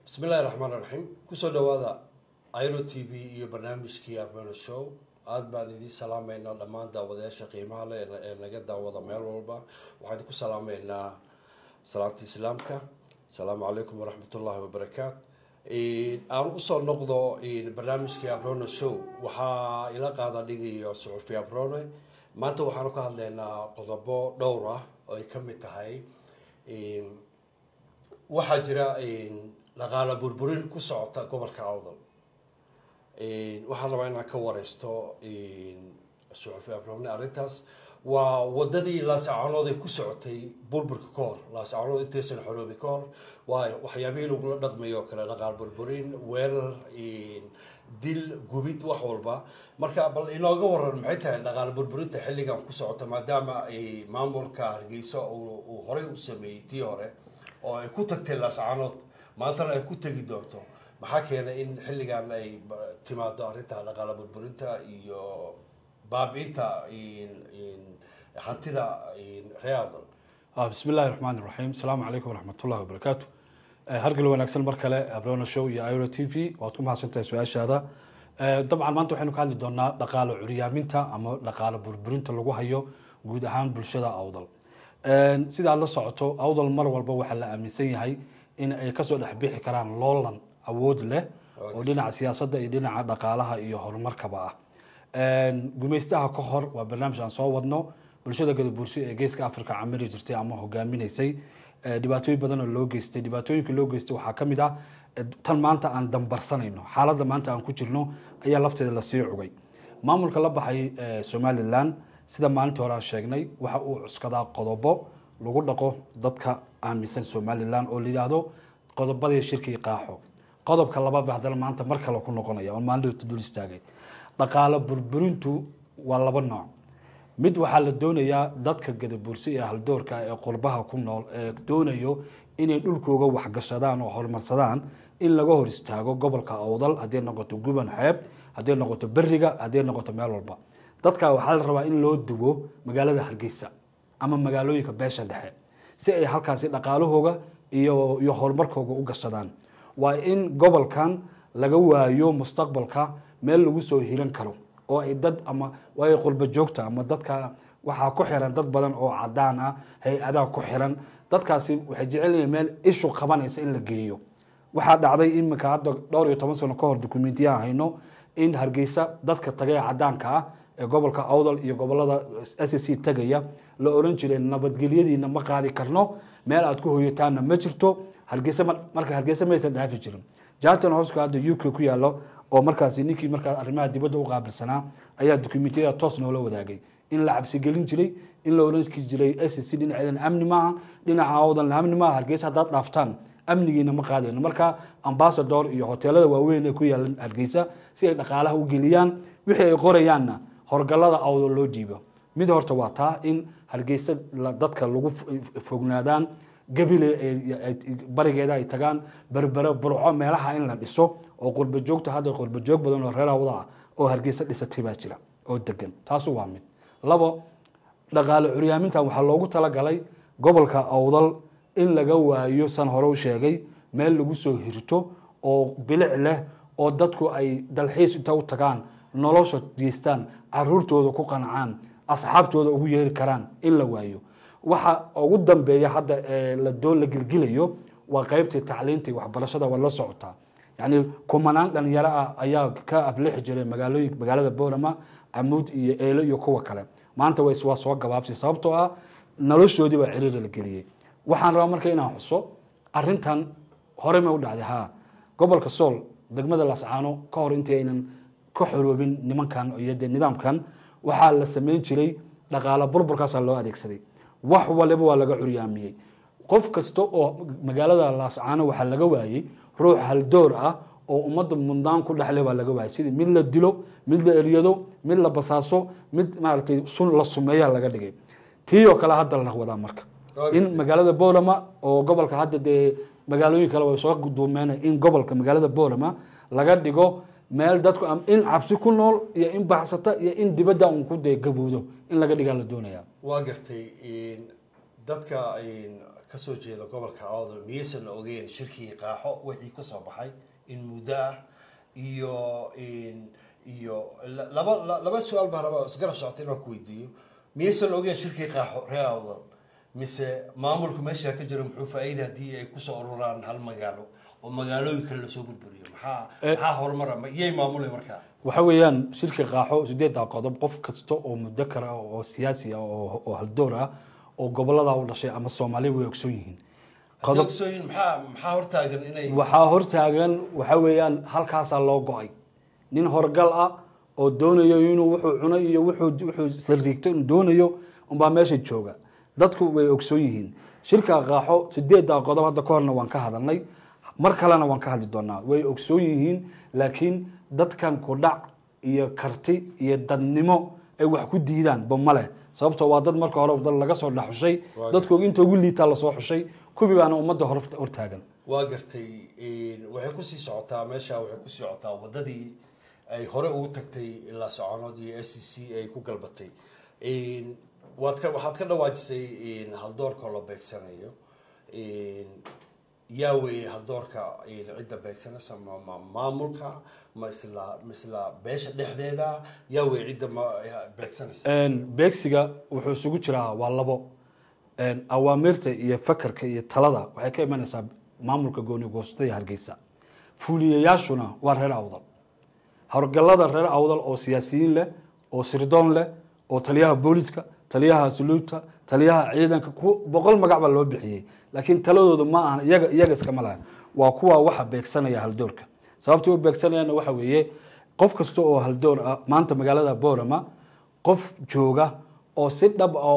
bismi illahi raxmaan raxiim kusoo dhawaada iro t v iyo barnaamijkii armeno show aada baan idiin salaameynaa dhammaan daawadayaasha qiimaha leh ee naga daawada meel walba waxaan idinku salaameynaa salaamta islaamka asalaamu calaykum waraxmat ullahi wabarakaat aan usoo noqdo barnaamijkii abrono show waxaa ila qaada dhigayo suxufi abrone maanta waxaanu ka hadlaynaa qodobo dhowr ah oo ay ka mid tahay waxaa jira dhaqaala burburin ku socota gobolka awdal waxaan rabaa inaan ka wareysto suxufi abrone arrintaas waa wadadii laasacanood ay ku socotay burburka ka hor laasacanood intaysan xoroobi ka hor waayo waxyaabihii lagula dhaqmayo kale dhaqaal burburin weerar dil gubid wax walba marka bal inooga waran maxay tahay dhaqaal burburinta xilligan ku socota maadaama maamulka hargeysa uu horey u sameeyey tii hore oo ay ku tagtay laascanood maantana ay ku tegi doonto maxaa keenay in xilligan ay timaado arrinta dhaqaala burburinta iyo baabi-inta hantida realdal bismi illahi raxmaan iraxiim asalaamu calaykum waraxmatullahi wabarakaatu hargal wanaagsan mar kale abrona show iyo iro t v waad ku mahadsantahay su-aashaada dabcan maanta waxaynu ka hadli doonaa dhaqaalo curyaaminta ama dhaqaalo burburinta lagu hayo guud ahaan bulshada awdal sida aad la socoto awdal mar walba waxaa la aaminsan yahay in ay kasoo dhexbixi karaan loolan awood leh oo dhinaca siyaasadda iyo dhinaca dhaqaalaha iyo horumarkaba ah gumaystaha ka hor waa barnaamij aan soo wadno bulshada gadabuursi ee geeska africa camiri jirtay ama hogaaminaysay dhibaatooyin badan oo loo geystay dhibaatooyinka loo geystay waxaa ka mid ah tan maanta aan dambarsanayno xaaladda maanta aan ku jirno ayaa lafteeda lasii cugay maamulka la baxay somalilan sida maalintii hore aan sheegnay waxa uu cuskadaa qodobo lagu dhaqo dadka aaminsan somalilan oo la yidhaahdo qodobadii shirkii qaaxo qodobka labaadba haddana maanta mar kale ku noqonaya oo maalinta dul istaagay dhaqaalo burburintu waa laba nooc mid waxaa la doonayaa dadka gadabuursi ee haldoorka ee qurbaha ku nool ee doonayo inay dhulkooga waxgashadaan oo horumarsadaan in laga hor istaago gobolka awdal hadday noqoto guban xeeb hadday noqoto beriga hadday noqoto meel walba dadka waxaa la rabaa in loo duwo magaalada hargeysa ama magaalooyinka beesha dhexe si ay halkaasi dhaqaalahooga iyo iyo horumarkooga u gashadaan waa in gobolkan laga waayo mustaqbalka meel lagu soo hiran karo oo ay dad ama waayo qurba joogta ama dadka waxaa ku xiran dad badan oo cadaan ah hay-adaha ku xiran dadkaasi waxay jecel yihiin meel ishu qabanaysa in la geeyo waxaa dhacday iminka hadda dhowr iyo toban sano ka hor dukumentiyaha hayno in hargeysa dadka tagay cadaanka ah ee gobolka awdal iyo gobolada s c tagaya la oran jiray nabadgelyadiina ma qaadi karno meel aad ku hoyataanna ma jirto hargeysa marka hargeysa maysan dhaafi jirin jarton hoska hadda u k ku yaalo oo markaasi ninkii markaa arrimaha dibadda u qaabilsanaa ayaa dukumentiyada toos noola wadaagay in la cabsigelin jiray in la oran jiray s c dhinaceedan amni maaha dhinaca awdan amni maaha hargeysa haddaad dhaaftaan amnigiina ma qaadayno marka ambasador iyo hoteelada waaweyn ee ku yaalan hargeysa si ay dhaqaalaha u geliyaan wixii ay qorayaanna horgalada awdal loo dhiibo mid horta waa taa in hargeysa dadka lagu fognaadaan gabile barigeeda ay tagaan berbere burco meelaha in la dhiso oo qurba joogta hadda qurba joog badan oo reer awda ah oo hargeysa dhisatay baa jira oo degan taasu waa mid labo dhaqaale curyaamintan waxaa loogu talagalay gobolka awdal in laga waayo san hore u sheegay meel lagu soo hirto oo bilic leh oo dadku ay dalxiis inta u tagaan nolosha geystaan caruurtooda ku qancaan asxaabtooda ugu yeeri karaan in la waayo waxa ugu dambeeya hadda la doo la gilgilayo waa qeybtii tacliintii waxbarashada waa la socotaa yacni kumanaan dhalinyaro ah ayaa ka ablixi jiray magaalooyin magaalada boorama camuud iyo eelo iyo kuwa kale maanta way waa soo gabaabsay sababtoo ah noloshoodii baa ciriira la geliyey waxaan rabaa marka inaan xuso arintan hore ma u dhacday ha gobolka sool degmada lascaano ka hor intii aynan ka xoroobin nimankan iyo de nidaamkan waxaa la sameyn jiray dhaqaalo burburkaasaa loo adeegsaday wax waliba waa laga curyaamiyey qof kasta oo magaalada laascaano waxaa laga waayey ruux haldoor ah oo ummadda mudnaan ku dhexle baa laga waayay sidii mid la dilo mid la eryado mid la basaaso mid maaragtay sun la sumeeyaa laga dhigay tii oo kale hadda la wadaa marka in magaalada boolama oo gobolka hadda dee magaalooyin kale way soo duumeen in gobolka magaalada boolama laga dhigo meel dadku in cabsi ku nool iyo in baxsata iyo in dibadda un ku dee gabowdo in laga dhigaa la doonaya waa gartay dadka kasoo jeeda gobolka awdal miyaysan ogeyn shirkii qaaxo wixii kasoo baxay in muddo ah iyo iyo laba laba su-aal baa raba isgarab socota inaan ku weydiiyo miyaysan ogeyn shirkii qaaxo reer awdal mise maamulka meesha ka jiro muxuu faa-iida haddii ay kusoo ururaan hal magaalo oo magaalooyin kale lasoo burburiyo maxaa maxaa horumara iyay maamulay markaa waxa weeyaan shirka qaaxo sideeddaa qodob qof kasta oo mudakar ah oo siyaasi ah oo oo haldoor ah oo gobolada u dhashay ama soomaaliya way ogsoon yihiin haddii ogsooyin maxaa maxaa hortaagan inay waxaa hortaagan waxa weeyaan halkaasaa loo go-ay nin horgal ah oo doonayo inuu wuxuu cunay iyo wuxuu wuxuu sariigto inuu doonayo unbaa meesha jooga dadku way ogsoon yihiin shirka qaaxo sideeddaa qodob hadda ka horna waan ka hadalnay mar kalena waan ka hadli doonaa way ogsoon yihiin laakiin dadkan kudhac iyo karti iyo dadnimo ay wax ku diidaan ba male sababtoo waa dad marka hore dad laga soo dhexxushay dadku inta ugu liitaa lasoo xushay kuwii baana ummadda hor hortaagan waa gartay waxay kusii socotaa meesha waxay kusii socotaa wadadii ay hore ugu tagtay ilaa soconood iyo s c c ay ku galbatay waad ka waxaad ka dhawaajisay haldoorka la beegsanayo yaa weeye haldoorka cidda beegsanaysa ma maamulka ma isla ma isla beesha dhexdeeda yaa weeye cidda ma beegsanaysa beegsiga wuxuu isugu jiraa waa labo awaamirta iyo fakarka iyo talada waxay ka imanaysaa maamulka gooni goostada hargeysa fuuliyayaashuna waa reer awdal howlgallada reer awdal oo siyaasiyiin leh oo sirdoon leh oo taliyaha booliska taliyaha suluubta taliyaha ciidanka boqol magac baa loo bixiyey laakiin taladooda ma aha iyaga iyaga iskama laha waa kuwa waxa beegsanaya haldoorka sababta u beegsanayaana waxa weeye qof kasta oo haldoor ah maanta magaalada borama qof jooga oo si dhab ah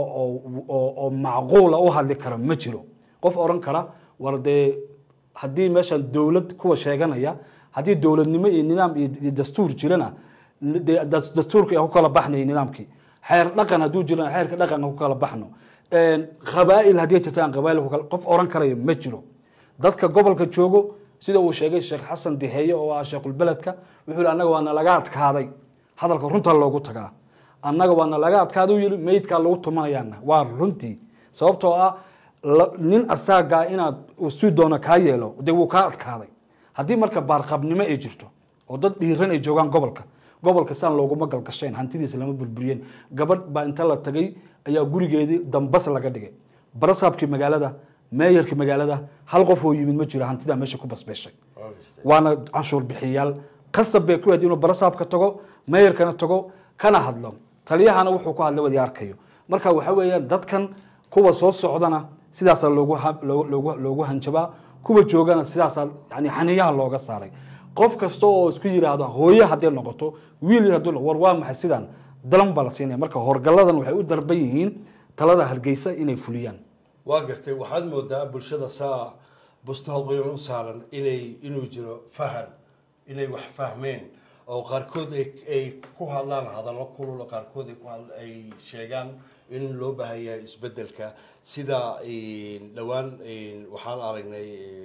oo macquula u hadli kara ma jiro qof oran kara war dee haddii meeshan dowlad kuwa sheeganaya haddii dowladnimo iyo nidaam iyo dastuur jirana dee dastuurka ku kala baxnay nidaamkii xeer dhaqan hadduu jirana xeerka dhaqanka ku kala baxno qabaa'il haddii jirtaan qabaa'il qof oran karaya ma jiro dadka gobolka joogo sida uu sheegay sheekh xasan diheeye oo ah sheekhulbeledka wuxuu yihi annaga waana laga adkaaday hadalka runta loogu tagaa annaga waana laga adkaaday u yidhi meydkaa lagu tumanayaana waa runtii sababtoo ah nin asaagaa inaad si doono kaa yeelo dee wuu kaa adkaaday haddii marka baarqabnimo ay jirto oo dad dhiiran ay joogaan gobolka gobolka saan looguma galgasheen hantidiisa lama burburiyeen gabadh baa inta la tagay ayaa gurigeedii dambas laga dhigay barasaabkii magaalada meeyarkii magaalada hal qof oo yimid ma jiro hantidaa meesha ku basbeeshay waana canshuur bixiyayaal qasab bay ku ahayd inuu barasaabka tago meeyarkana tago kana hadlo taliyahana wuxuu ku hadlay wadi arkayo marka waxa weeyaan dadkan kuwa soo socdana sidaasaa loogu loogu loogu hanjabaa kuwa joogana sidaasaa yani xaniyaha looga saaray qof kasta oo isku yiraahdo hooye hadday noqoto wiil hadduu war waa maxay sidaan dalan baa la siinaya marka horgalladan waxay u darban yihiin talada hargeysa inay fuliyaan waa gartay waxaad moodaa bulshada saa bustahoqyon u saaran inay inuu jiro fahan inay wax fahmeen oo qaarkood ay ku hadlaan hadallo kulul qaarkood ay sheegaan in loo baahan yahay isbedelka sida dhowaan waxaan aragnay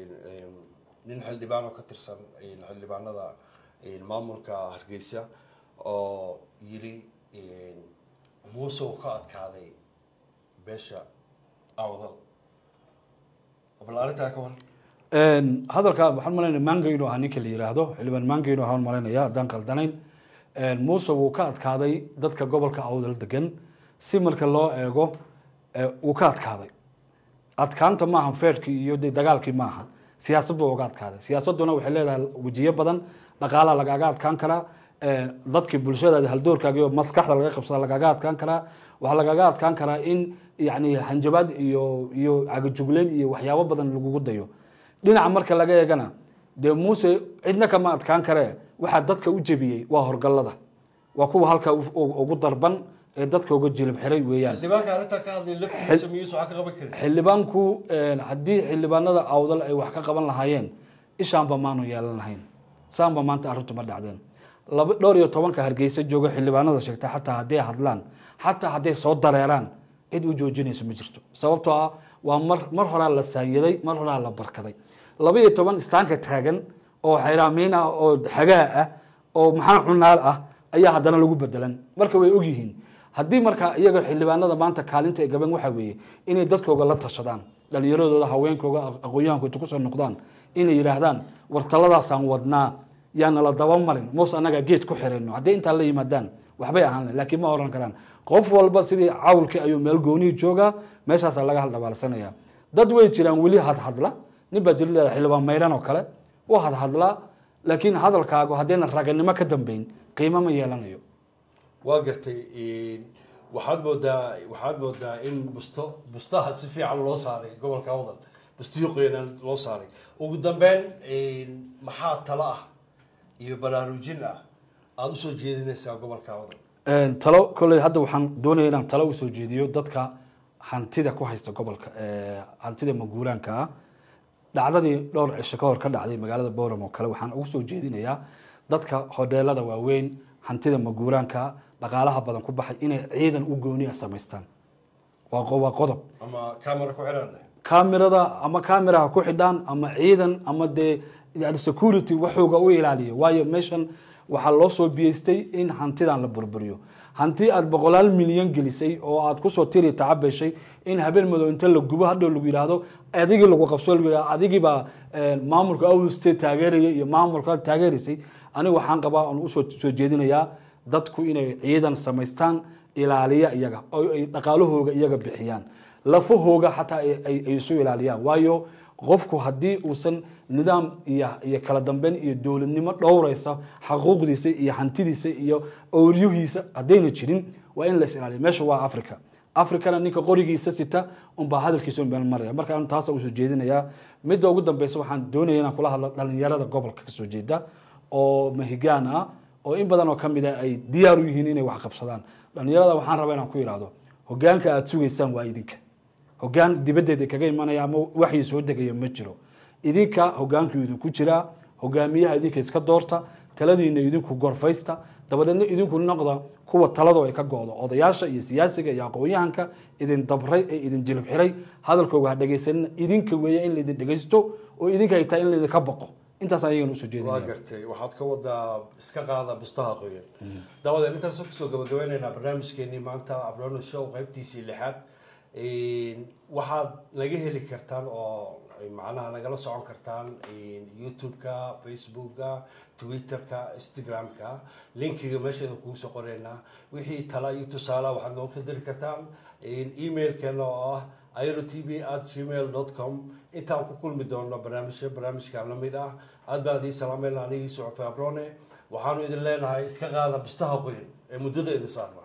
nin xildhibaan oo ka tirsan xildhibaanada maamulka hargeysa oo yiri muuse uu ka adkaaday beesha awdal bal arrintaa ka war hadalka waxaan malaynaya manga inuu ahaa ninka la yiraahdo xildhibaan manga inuu ahaan malaynaya haddaan qaldanayn muuse wuu ka adkaaday dadka gobolka awdal degan si marka loo eego wuu ka adkaaday adkaanta maaha feerkii iyo de dagaalkii maaha siyaasad buu uga adkaaday siyaasaduna waxay leedahay wejiyo badan dhaqaalaa lagaaga adkaan karaa dadkii bulshadaada haldoorkaagi oo maskaxda laga qabsada lagaaga adkaan karaa waxaa lagaaga adkaan karaa in yani hanjabaad iyo iyo cagajugleyn iyo waxyaabo badan lagugu dayo dhinaca marka laga eegana dee muuse cidna kama adkaan karee waxaa dadka u jebiyey waa horgallada waa kuwa halka ugu darban ee dadka uga jilib xiray weeyaan xildhibaanka arrintaa ka hadlay laftigiisa miyuusa wax ka qaban karin xildhibaanku haddii xildhibaanada awdal ay wax ka qaban lahaayeen ishaanba maanu yeelan lahayn saanba maanta arrintu ma dhacdeen laba dhowr iyo tobanka hargeysa jooga xildhibaanada sheegta xataa hadday hadlaan xataa hadday soo dareeraan cid u joojinayso ma jirto sababtoo ah waa mar mar horaa la saayiday mar horaa la barkaday laba iyo toban istaanka taagan oo xayraamiin ah oo xagaa ah oo maxaa cunaal ah ayaa haddana lagu bedelan marka way ogyihiin haddii marka iyaga xildhibaanada maanta kaalinta ay gaban waxa weeye inay dadkooga la tashadaan dhalinyaradooda haweenkooga aqoon-yahanku inta kusoo noqdaan inay yidhaahdaan war taladaasaan wadnaa yaana la daba marin moos annagaa geed ku xirayno hadday intaa la yimaadaan waxbay ahaan lahayn laakiin ma oran karaan qof walba sidii cawlkii ayuu meel goonihii joogaa meeshaasaa laga haldhabaalsanaya dad way jiraan weli hadhadla nin baa jiri leeda xildhibaan mayran oo kale u hadhadlaa laakiin hadalkaagu haddayna raganimo ka dambeyn qiimo ma yeelanayo waa gartay waxaad moodaa waxaad moodaa in busto bustaha si fiican loo saaray gobolka awdal bustiyo qoyanaan loo saaray ugu dambeyn maxaa talo ah iyo baraarujin ah aada usoo jeedinaysaa gobolka awdal talo kolley hadda waxaan doonaya inaan talo usoo jeediyo dadka hantida ku haysta gobolka hantida maguuraanka ah dhacdadii dhowr cisho ka hor ka dhacday magaalada boram oo kale waxaan ugu soo jeedinayaa dadka hodheelada waaweyn hantida maguuraanka dhaqaalaha badan ku baxay inay ciidan u gooniya samaystaan waa qodob ama camera ku xidhan leh kamirada ama cameraha ku xidhaan ama ciidan ama dee security waxooga u ilaaliya waayo meeshan waxaa loo soo biyeystay in hantidan la burburiyo hanti aada boqolaal milyan gelisay oo aad kusoo tiri tacabeshay in habeen madow inta la gubo hadhow lagu yidhaahdo adigii lagu qabso lagu yidhahdo adigiibaa maamulka out state taageeraya iyo maamulka taageeraysay aniga waxaan qabaa aan usoo soo jeedinayaa dadku inay ciidan samaystaan ilaaliya iyaga oo ay dhaqaalahooga iyaga bixiyaan lafahooga xataa ay isu ilaaliyaan waayo qofku haddii uusan nidaam iyo iyo kala dambeyn iyo dowladnimo dhowraysa xaquuqdiisa iyo hantidiisa iyo owliyuhiisa haddayna jirin waa in la is ilaaliya meesha waa africa africana ninka qorigiisa sita unbaa hadalkiisa un meel maraya marka anu taasa usoo jeedinayaa midda ugu dambeysa waxaan doonaya inaan kula hadlo dhalinyarada gobolka kasoo jeeda oo mahigaan ah oo in badan oo kamid a ay diyaar u yihiin inay wax qabsadaan dhalinyarada waxaan rabaa inaan ku ihahdo hogaanka aada sugaysaan waa idinka hogaan dibaddeeda kaga imanaya ama waxii soo degaya ma jiro idinka hogaankii idinku jiraa hogaamiyaha idinka iska doorta taladiina idinku gorfaysta dabadeedna idinku noqda kuwa taladu ay ka go-do odayaasha iyo siyaasiga iyo aqoon-yahanka idin dabray ee idin jilib xiray hadalkooga ha dhegaysanina idinka weeya in laidin dhegaysto oo idinka ay tahay in laydinka boqo intaas ayagan usoo waa jeedinaya gartay waxaad ka wadaa iska qaada bustaha qoyan dabadeed intaas kusoo gabagabaynaynaa barnaamijkeenii maanta abrono show qaybtiisii lixaad waxaad naga heli kartaan oo macnaha nagala socon kartaan youtube-ka facebooka twitter-ka instagram-ka linkiga meesheeda kugu soo qoreynaa wixii tala iyo tusaala waxaad noogu soo diri kartaan emailkeena oo ah iro t v at gmail dot com intaan ku kulmi doono barnaamijyo barnaamijkan lamid ah aad baan idiin salaamayna anigii socofay abrone waxaanu idin leenahay iska qaada bustaha qoyan ee muddada idin saarna